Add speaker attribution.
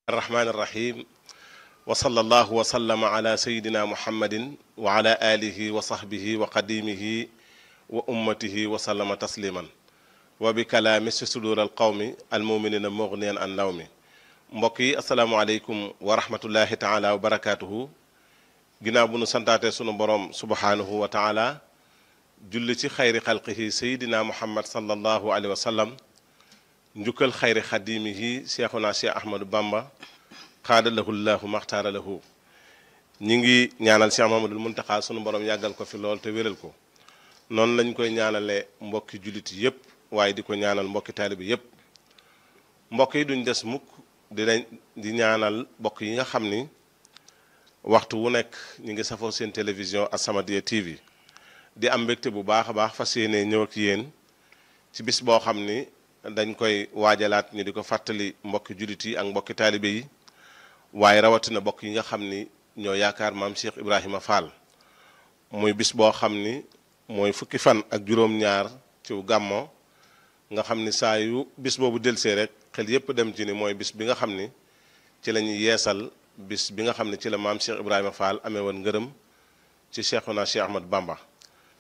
Speaker 1: الرحمن الرحيم وصلى الله وسلم على سيدنا محمد وعلى آله وصحبه وقديمه وأمته وسلم تسليما وبكلام صدور القوم المؤمنين مغنيا عن نومي mbokk yi asalaamaaleykum wa rahmatullahi taala wa barakaatuhu ginnaaw bu nu santaate sunu borom subhaanahu wa taala julli ci xayri xalqihi sayidina muhammad sallallahu alayhi wa sallam njukkal xayri xadimihi cheikhuna cheikh ahmadou bamba xaada lahu llahu maxtaara lahu ñi ngi ñaanal cheikh mahamadul muntaxa sunu borom yàggal ko fi lool te wéral ko noonu lañ koy ñaanale mbokki jullit yépp waaye di ko ñaanal mbokki taalibi yépp mbokk yi duñ des mukk dinañ di ñaanal mbokk yi nga xam ni waxtu wu nekk ñu ngi safoo seen télévision As-Samadiyya TV di am mbégte bu baax a baax fas yéene ñëw ak yéen ci bis boo xam ni dañ koy waajalaat ñu di ko fàttali mbokki jullit yi ak mbokki taalibe yi waaye rawatina mbokk yi nga xam ni ñoo yaakaar maam Cheikh Ibrahima Fall muy bis boo xam ni mooy fukki fan ak juróom-ñaar ci gàmmo nga xam ni saa yu bis boobu delsee rek xel yépp dem ci ni mooy bis bi nga xam ni ci la ñuy yeesal bis bi nga xam ni ci la maam Cheikh Ibrahima Fall amee woon ngërëm ci Cheikhuna Cheikh Ahmad Bamba